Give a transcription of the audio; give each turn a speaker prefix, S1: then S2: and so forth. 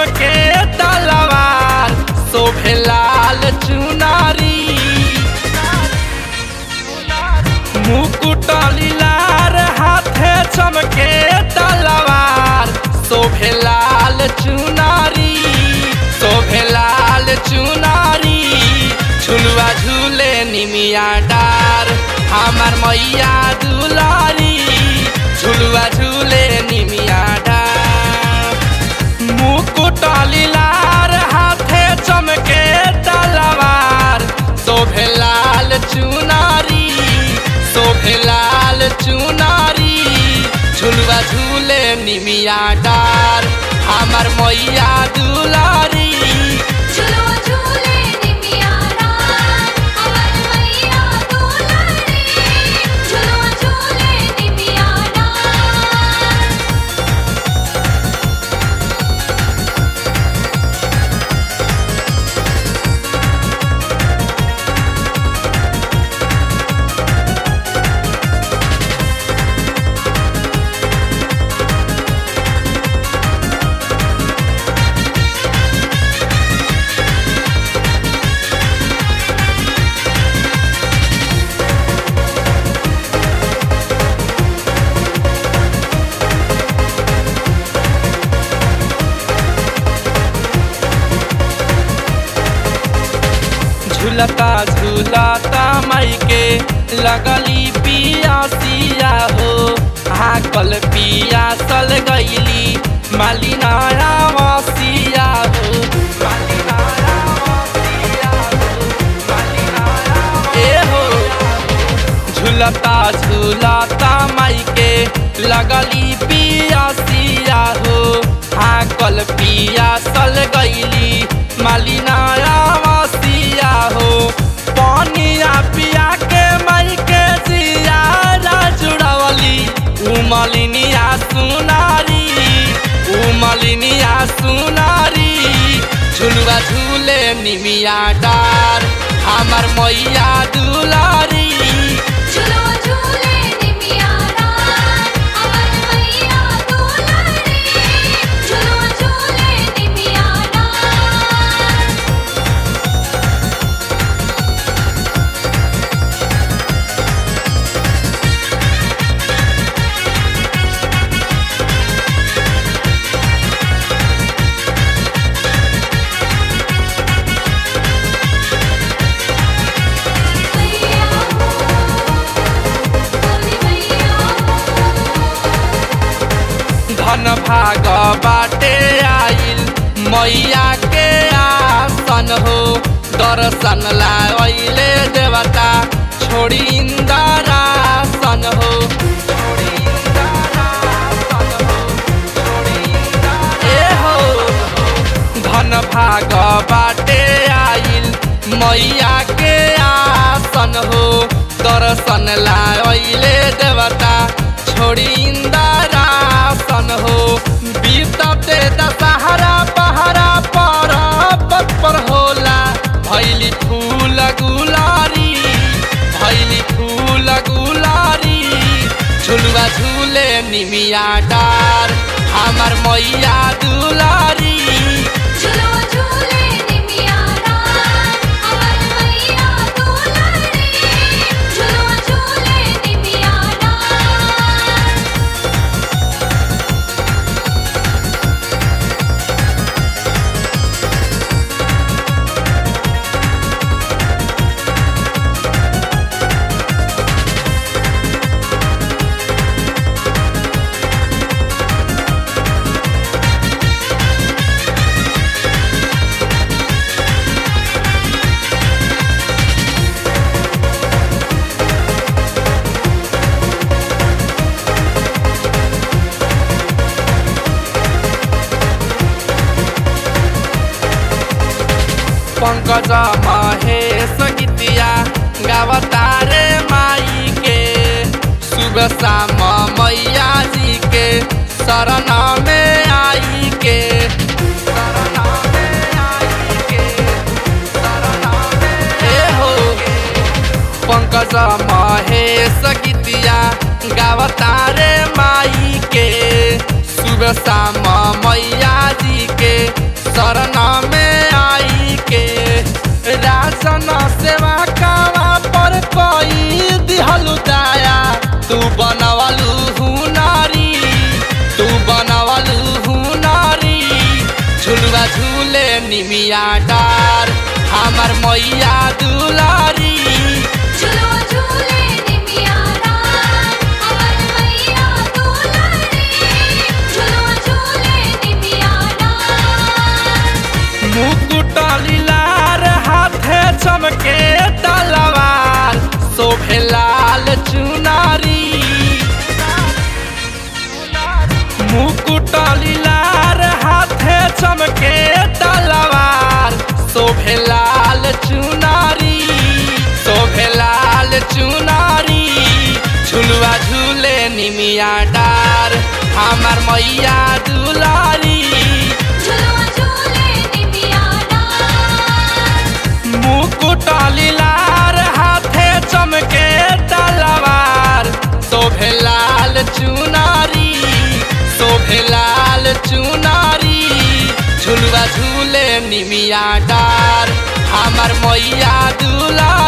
S1: चमके तलवार शोभे लाल चुनारी मुकुट लीलार हाथे चमके तलवार शोभे लाल चुनारी शोभे लाल चुनारी झुलुआ झूले निमिया डार हमार मैया दुलारी झुलुआ झूले निमिया डार मुकुट लीलार हाथे चमके तलवार शोभे लाल चुनारी शोभे लाल चुनारी झुलुआ झूले निमिया डार हमार मैया दुलारी
S2: झुलुआ झूले निमिया डार अमर मैया दुलारी झुलुआ झूले निमिया डार
S1: झूलता झूलता माई के लगली पियासिया हो हाकल पियासल गईली मालिनाया वसिया हो मालिनाया वसिया हो, मालिनाया ए हो झूलता झूलता माई के लगली पियासिया हो हाकल पियासल गईली मालिनाया वसिया हो पानिया पिया के माई के जियारा जुड़वली उमलिनिया सुनारी उमलिनिया सुनारी झुलुआ झूले निमिया डार हमार मैया दुलारी
S2: झुलुआ झूले निमिया डार अमर मैया दुलारी झुलुआ झूले निमिया डार मैया बोली मैया
S1: धन भाग बाटे आइल मैया के आसन हो दर्शन लाइले देवता छोड़ी इंदरासन हो छोड़ी इंदरासन हो, छोड़ी इंदरासन ए हो धन भाग बाटे आइल मैया के आसन हो दर्शन लाइले देवता छोड़ी इंदरासन हो बीतते दशहरा पहरा पर पर होला भैली फूल गुलारी भैली फूल गुलारी झुलुआ झूले निमिया डार हमार मैया दुलारी
S2: झुलुआ झूले निमिया डार अमर मैया दुलारी झुलुआ झूले निमिया डार
S1: पंकज महेश गीतिया गावतारे माई के सुबह शाम मैया जी के शरण में आई के शरण में आई के शरण में ए हो पंकज महेश गीतिया गावतारे माई के सुबह शाम मैया जी के शरण में आई के राशन सेवा कावा पर कोई दिहलु दाया तू बनवलु हुनारी तू बनवलु हुनारी झुलुआ झूले निमिया डार हमर मैया दुलारी
S2: झुलवा झूले निमिया डार अमर मैया दुलारी झुलवा झूले निमिया डार
S1: मुकुट लीलार हाथे चमके तलवार शोभे लाल चुनारी मुकुट लीलार हाथे चमके तलवार शोभे लाल चुनारी शोभे लाल चुनारी झुलुआ झूले निमिया डार हमर मैया दुलारी
S2: झुलवा झूले निमिया डार
S1: मुकुट लीलार हाथे चमके तलवार शोभे लाल चुनारी शोभे लाल चुनारी झुलुआ झूले निमिया डार हमर मैया दुला